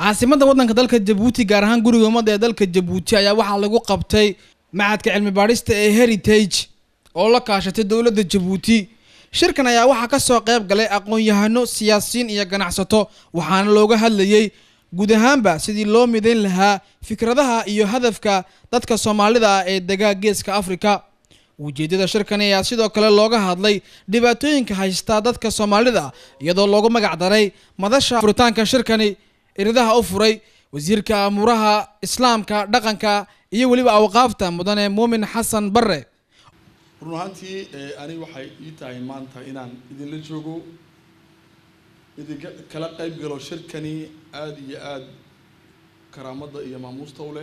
caasimadda waddanka dalka jabuuti gaar ahaan guriga ummadda ee dalka jabuuti ayaa waxaa lagu qabtay macadka cilmi baadhista ee heritage oo la kaashatay dowladda jabuuti shirkan ayaa waxaa ka soo qayb galay aqoon-yahano siyaasiyiin iyo ganacsato waxaana looga hadlayey guud ahaanba sidii loo midayn lahaa fikradaha iyo hadafka dadka soomaalida ah ee degaa geeska afrika ujeeddada shirkani ayaa sidoo kale looga hadlay dhibaatooyinka haystaa dadka soomaalida iyadoo loogu magac daray madasha furitaanka shirkani iridaha u furay wasiirka amuuraha islaamka dhaqanka iyo weliba awqaafta mudane muumin xasan bare run ahaantii ani waxay ii tahay maanta inaan idinla joogo idinka kala qayb galo shirkani aada iyo aada karaamadda iyo maamuusta u leh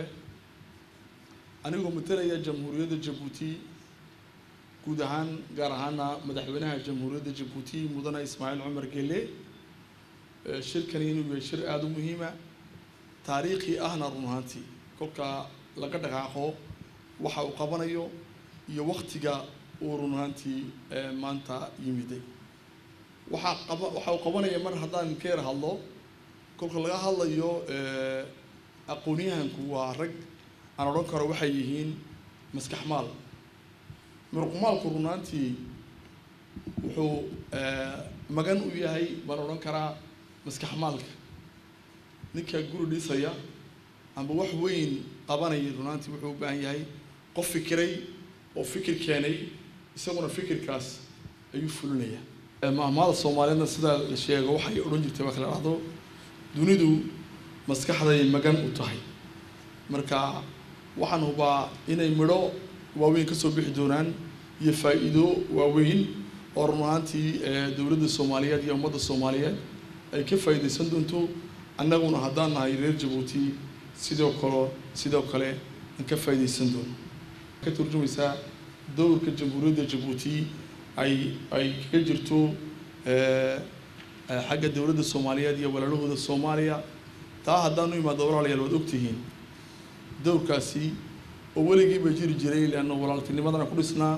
anigoo matalaya jamhuuriyadda jabuuti guud ahaan gaar ahaana madaxweynaha jamhuuriyadda jabuuti mudane ismaaciil cumar gele shirkani inuu yahay shir aada u muhiima taariikhi ahna run ahaantii kolkaa laga dhaqaaqo waxa uu qabanayo iyo waktiga uu run ahaantii maanta yimiday waxaa qaba waxa uu qabanaya mar haddaan ka yar hadlo kolka laga hadlayo aqoon-yahanku waa rag aan odhan karo waxay yihiin maskax maal muruqmaalku run ahaantii wuxuu magan u yahay baan odhan karaa maskax maalka ninka guri dhisaya amba wax weyn qabanaya run ahaantii wuxuu u baahan yahay qof fikiray oo fikir keenay isaguna fikirkaas ayuu fulinaya mahmaada soomaaliyeedna sidaa la sheego waxay odhan jirtay waa kala dhahdo dunidu maskaxday magan u tahay marka waxaan hubaa inay midho waaweyn kasoo bixi doonaan iyo faa-iido waaweyn oo run ahaantii dowladda soomaaliyeed iyo ummadda soomaaliyeed ay ka faa'iidaysan doonto annaguna haddaan nahay reer jabuuti sidoo kale sidoo kale aan ka faa'iidaysan doono ka turjumaysaa dowrka jamhuuriyadda jabuuti ay ay kaga jirto xagga dowladda soomaaliyeed iyo walaalahooda soomaaliya taa haddaanu imaado walaalayaal waad ogtihiin dowrkaasi oo weligiiba jiri jiray leanna walaaltinimadana ku dhisnaa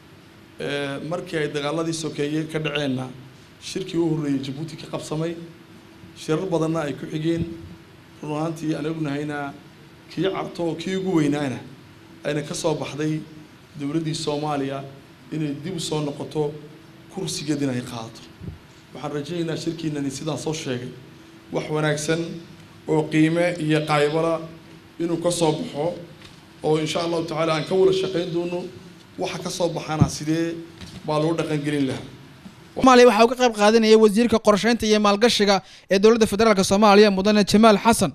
markii ay dagaaladii sokeeye ka dhaceenna shirkii u horreeyey jabuuti ka qabsamay shirar badanna ay ku xigeen run ahaantii aan ognahayna kii carto kii ugu weynaana ayna ka soo baxday dowladdii soomaaliya inay dib u soo noqoto kursigeedina ay qaadato waxaan rajaynaynaa shirkiinani sidaan soo sheegay wax wanaagsan oo qiime iyo qaybala inuu ka soo baxo oo insha allahu tacaala aan ka wada shaqayn doono waxa ka soo baxana sidee baa loo dhaqangelin lahaa soomaaliya waxaa uga qayb qaadanaya wasiirka qorsheynta iyo maalgashiga ee dowladda federaalk soomaaliya mudane jamaal xasan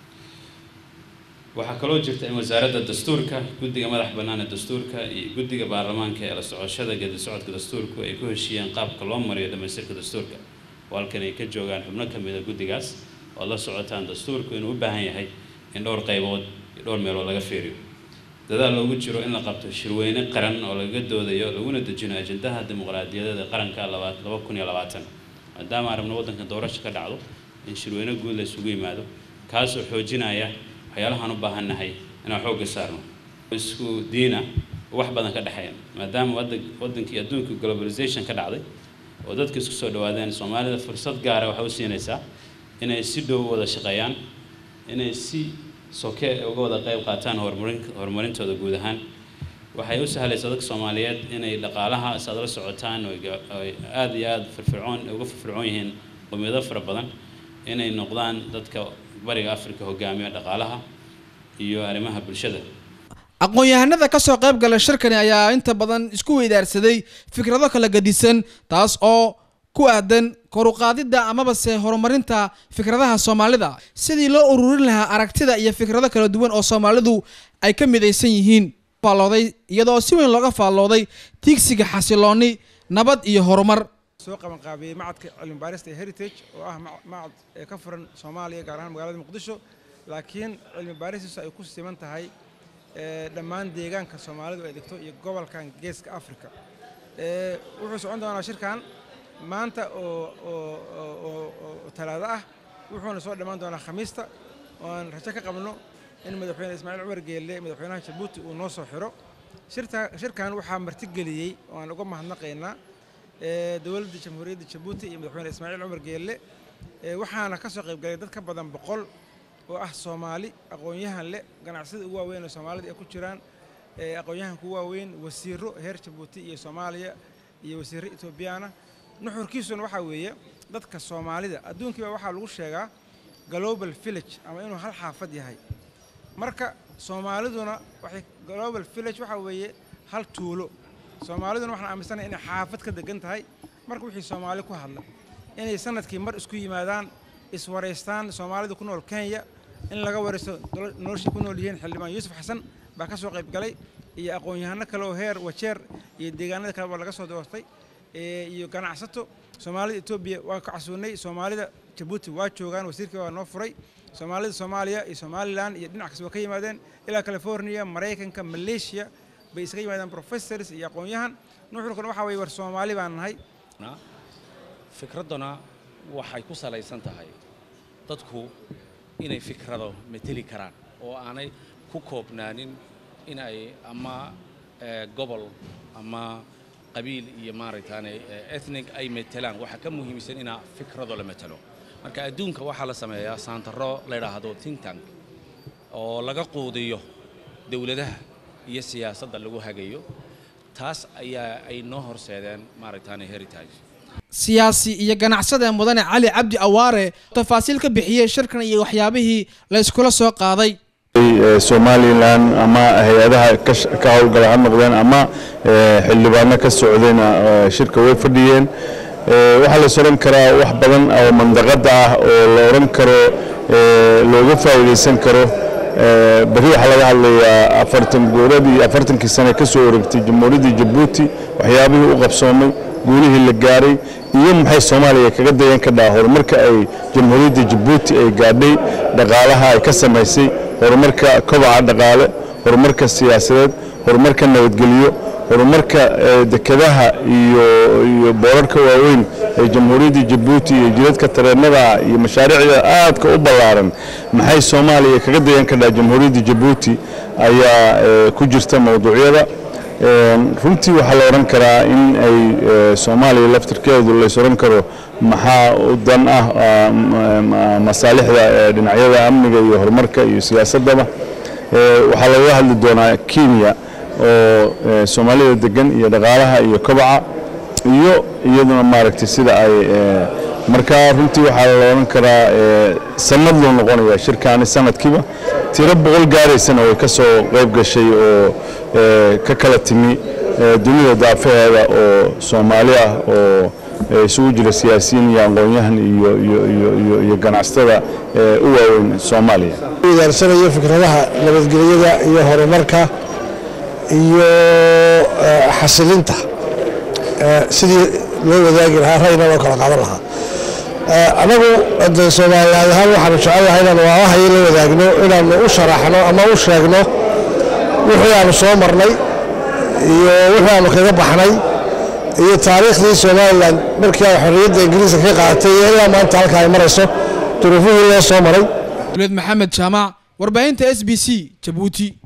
waxaa kaloo jirta in wasaaradda dastuurka guddiga madax bannaana dastuurka iyo guddiga baarlamaanka ee la socoshada geedi socodka dastuurku ay ku heshiiyeen qaabka loo mariyo dhamaystirka dastuurka oo halkan ay ka joogaan xubno ka mida guddigaas ood la socotaan dastuurku inuu u baahan yahay in dhowr qaybood iyo dhowr meelood laga fiiriyo dadaal loogu jiro in la qabto shirweyne qaran oo lagaga doodayo laguna dejino ajendaha dimuqraadiyadeeda qaranka laba kun iyo labaatan maadaama aan rabno waddanka doorasho ka dhacdo in shirweyne guud la isugu yimaado kaasoo xoojinaya waxyaalahaan u baahannahay inaan xoogga saarno isku diina wax badan ka dhexeeya maadaama wadan waddankii adduunka globalization ka dhacday oo dadka isku soo dhawaadeen soomaalida fursad gaara waxay u siinaysaa inay si dhow wada shaqeeyaan inay si soke uga wada qayb qaataan horumarin horumarintooda guud ahaan waxay u sahlaysaa dadka soomaaliyeed inay dhaqaalaha is aad la socotaan oy aada iyo aada firfircoon uga firfircoon yihiin qowmiyado fara badan inay noqdaan dadka bariga africa hogaamiya dhaqaalaha iyo arrimaha bulshada aqoon-yahanada ka soo qayb gala shirkani ayaa inta badan isku weydaarsaday fikrado kala gadisan taas oo ku aadan koruqaadidda amaba se horumarinta fikradaha soomaalida sidii loo ururin lahaa aragtida iyo fikrado kala duwan oo soomaalidu ay ka midaysan yihiin faallooday iyadoo si weyn looga faallooday tiigsiga xasilooni nabad iyo horumar soo qabanqaabiyey macadka cilmi baarista ee heritage oo ah macad ee ka furan soomaaliya gaar ahaan magaalada muqdisho laakiin cilmi baaristiisu ay ku siman tahay dhammaan deegaanka soomaalidu ay degto iyo gobolkan geeska africa wuxuu socon doonaa shirkan maanta oo talaado ah wuxuuna soo dhammaan doonaa khamiista ooaan rajo ka qabno in madaxweyne ismaaciil cumar geelle madaxweynaha jabuuti uu noo soo xiro shirkan waxaa martigeliyey oo aan uga mahadnaqaynaa dowladda jamhuuriyadda jabuuti iyo madaxweyne ismaaciil cumar geelle waxaana ka soo qaybgalay dad ka badan boqol oo ah soomaali aqoon-yahan leh ganacsida ugu waaweyn oo soomaalida ay ku jiraan ee aqoon-yahanka ugu waaweyn wasiiro heer jabuuti iyo soomaaliya iyo wasiirro etoobiyaana nuxurkiisuna waxaa weeye dadka soomaalida adduunkiiba waxaa lagu sheegaa global village ama inuu hal xaafad yahay marka soomaaliduna waxay global village waxaa weeye hal tuulo soomaaliduna waxaan aaminsanahay inay xaafad ka degan tahay marka wixii soomaali ku hadla inay sanadkii mar isku yimaadaan iswaraystaan soomaalida ku nool kenya in laga waraysto noloshay ku nool yihiin xildhibaan yuusuf xasan baa ka soo qayb galay iyo aqoon-yahano kale oo heer wajeer iyo deegaanada kale baa laga soo doortay iyo ganacsato soomaalida etoobiya waa ka casuunay soomaalida jabuuti waa joogaan wasiirkii waa noo furay soomaalida soomaaliya iyo somalilan iyo dhinac kasta waa ka yimaadeen ilaa california maraykanka malaysia bay isaga yimaadeen professors iyo aqoon-yahan nuxurkan waxaa weye war soomaali baan nahay fikradduna waxay ku salaysan tahay dadku inay fikrado mateli karaan oo aanay ku koobnaanin in ay ama gobol ama qabiil iyo maaragtaane ethnic ay matelaan waxaa ka muhiimsan inaa fikrado la matelo marka adduunka waxaa la sameeyaa saantaro la yidhaahdo think tank oo laga quudiyo dowladaha iyo siyaasadda lagu hagayo taas ayaa ay noo horseedeen maaragtaane heritage siyaasi iyo ganacsada mudane cali cabdi awaare tafaasiil ka bixiyey shirkan iyo waxyaabihii la yskula soo qaaday somalilan ama hay-adaha ka howlgala ha noqdeen ama xildhibaano ka socdayna shirka way fadhiyeen waxaa la is odhan karaa wax badan oo mandaqada ah oo la odhan karo looga faa'iidaysan karo berri waxaa laga hadlayaa afartan gooradii afartankii sane ka soo wareegtay jamhuuriyaddii jabuuti waxyaabihii u qabsoomay guulihii la gaaray iyo maxay soomaaliya kaga dayan ka dhaha horumarka ay jamhuuriyadda jabuuti ay gaadhay dhaqaalaha ay ka samaysay horumarka kobaca dhaqaale horumarka siyaasadeed horumarka nabadgelyo horumarka dekedaha iyo iyo boorarka waaweyn ee jamhuuriyadda jabuuti iyo jidadka tareennada iyo mashaariicda aadka u ballaaran maxay soomaaliya kaga dayan ka dhaha jamhuuriyadda jabuuti ayaa ku jirta mowduucyada runtii waxaa la odhan karaa in ay soomaaliya laftirkeedu lays odhan karo maxaa u dan ah masaalixda dhinacyada amniga iyo horumarka iyo siyaasaddaba waxaa lagaga hadli doonaa kenya oo soomaalida degan iyo dhaqaalaha iyo kobaca iyo iyaduna maaragtay sida ay markaa runtii waxaa la odhan karaa sanad loo noqonaya shirkaani sanadkiiba tiro boqol gaaraysana way ka soo qayb gashay oo ka kala timi dunida daafaheeda oo soomaali ah oo isugu jira siyaasiyiin iyo aqoon-yahan iyo ganacsatada u waaweyn soomaaliya idaarsanayo fikradaha nabadgelyada iyo horumarka iyo xasilinta sidii loo wadaagi lahaa rayna loo kala qaadan lahaa anagu de soomaalilaad ahaan waxaanu jecelnahay inaan waawahayo la wadaagno inaanu u sharaxno ama u sheegno wixii aanu soo marnay iyo wixii aanu kaga baxnay iyo taariikhdii somalilan markii ay xorriyadda ingiriiska ka qaadatay iyo ilaa maanta halka ay marayso duruufihii loo soo maray dowlad maxamed jaamac warbaahinta s b c jabuuti